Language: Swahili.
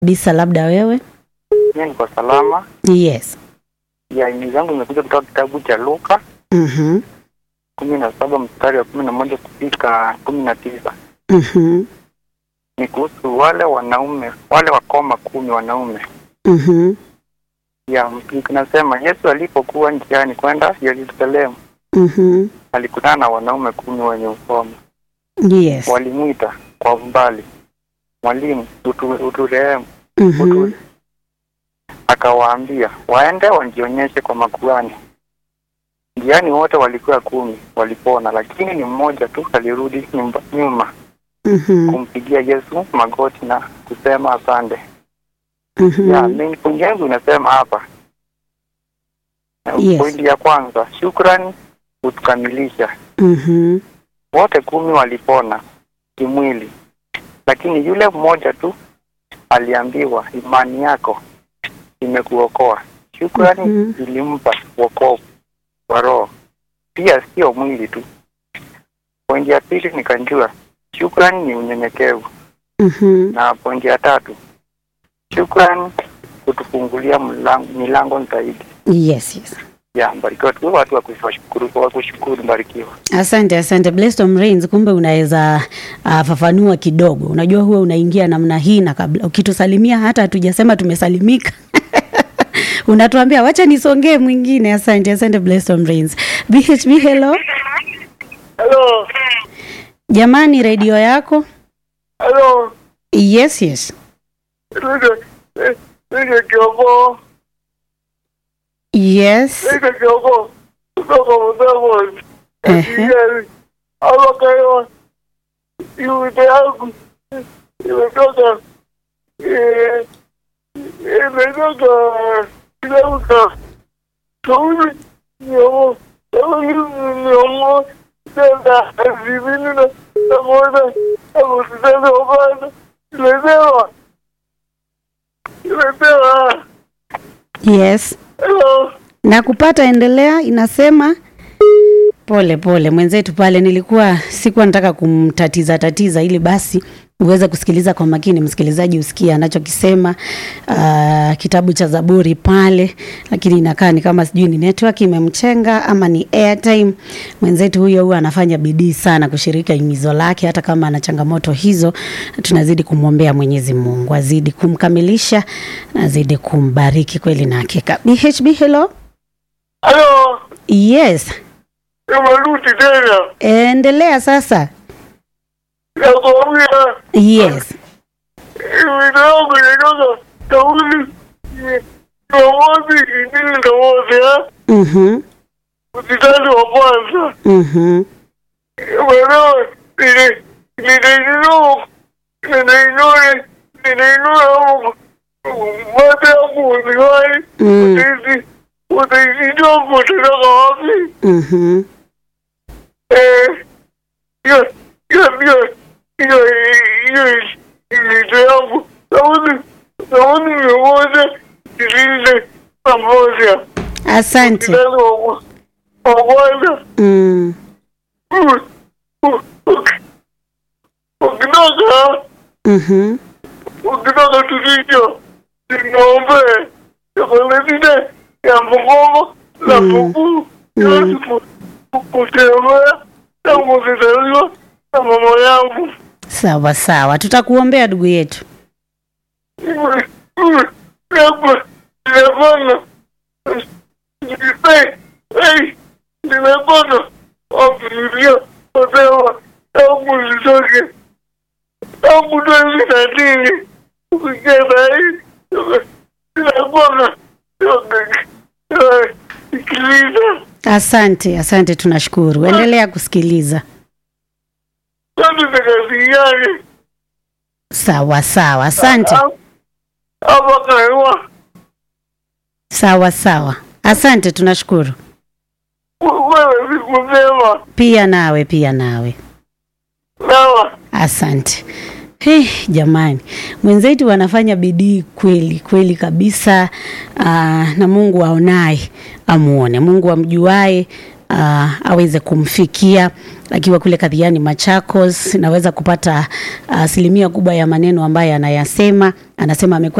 Bisa, labda wewe? Mimi niko salama. Yes. Ya ini zangu imekuja kutoka kitabu cha Luka Mhm. kumi na saba mstari wa kumi na moja kufika kumi na tisa Mhm. ni kuhusu wale wanaume wale wakoma kumi wanaume. Mhm. Ya kinasema Yesu alipokuwa njiani kwenda Yerusalemu Mhm. alikutana na wanaume kumi wenye ukoma. Yes. Walimwita kwa umbali, mwalimu, utu, uturehemu. Mhm. Utu. Akawaambia waende wajionyeshe kwa makuhani. Njiani wote walikuwa kumi walipona, lakini ni mmoja tu alirudi nyumba, nyuma Mhm. kumpigia Yesu magoti na kusema asante. Mhm. Ya, mimi pointi yangu inasema hapa. Yes. Pointi ya kwanza, shukrani hutukamilisha. Mhm. Wote kumi walipona kimwili, lakini yule mmoja tu aliambiwa imani yako imekuokoa. Shukrani Mhm. ilimpa wokovu wa roho, pia sio mwili tu. Pointi ya pili nikanjua shukrani ni unyenyekevu, Mhm. na pointi ya tatu shukrani kutufungulia mlango, milango zaidi. Yes, yes. Ya, mbarikiwa tu watu wa kushukuru, wa kushukuru, mbarikiwa. Asante, asante Blessed Rains. Kumbe unaweza uh, fafanua kidogo. Unajua huwa unaingia namna hii na kabla ukitusalimia hata hatujasema tumesalimika unatuambia wacha nisongee mwingine. Asante, asante Blessed Rains. BHB, hello Hello. jamani, redio yako? Hello. Yes, yes, Nige nige kiongo. yes. Nige kiongo. Kutoka mdomo. Ehe. Ndiye. Hapo kayo. Yule yangu. Imetoka. Eh. Imetoka. Imetoka. Kauli. Nyomo. Kauli nyomo. Tenda. Zivini na. Pamoja. Hapo tutaenda upande. Imepewa. Imepewa. Yes. Hello. na kupata endelea inasema pole pole mwenzetu pale nilikuwa sikuwa nataka kumtatiza tatiza ili basi uweze kusikiliza kwa makini msikilizaji usikie anachokisema uh, kitabu cha zaburi pale lakini inakaa ni kama sijui ni network imemchenga ama ni airtime mwenzetu huyo huwa anafanya bidii sana kushirika himizo lake hata kama ana changamoto hizo tunazidi kumwombea mwenyezi mungu azidi kumkamilisha na azidi kumbariki kweli na hakika bhb hello Hello. yes Nimerudi tena. endelea sasa Nakwambia yes wito yangu inatoka kauli Jumamosi ingine Jumamosi ha mhm mtitani wa kwanza. mhm Umeelewa? Nili- niliinua niliinua niliinua mate yangu uziwai Mm. utaizi utaizijua kutoka wapi? mhm Eh, hiyo hiyo hiyo hiyo hiyo vitu yangu nauli nauli mia moja ishirini na moja asante mtihani wa wa kwanza mm. ukitoka mhm ukitoka tulicho ninaombe chakoletine ya mgongo la mguu yote kutembea tangu kuzaliwa na mama yangu sawa sawa tutakuombea ndugu yetu nimepona nimepona wafikiria wasema tangu zitoke tangu twezi tatini kufikia sahii nimepona sikiliza asante asante tunashukuru endelea kusikiliza tatu zikasikiani sawa sawa asante hapa kaiwa sawa sawa asante tunashukuru wewe sikusema pia nawe pia nawe sawa asante Hey, jamani mwenzetu wanafanya bidii kweli kweli kabisa aa, na mungu aonaye amuone mungu amjuae uh, aweze kumfikia akiwa kule Kadhiani Machakos. Naweza kupata asilimia kubwa ya maneno ambayo anayasema. Anasema amekuwa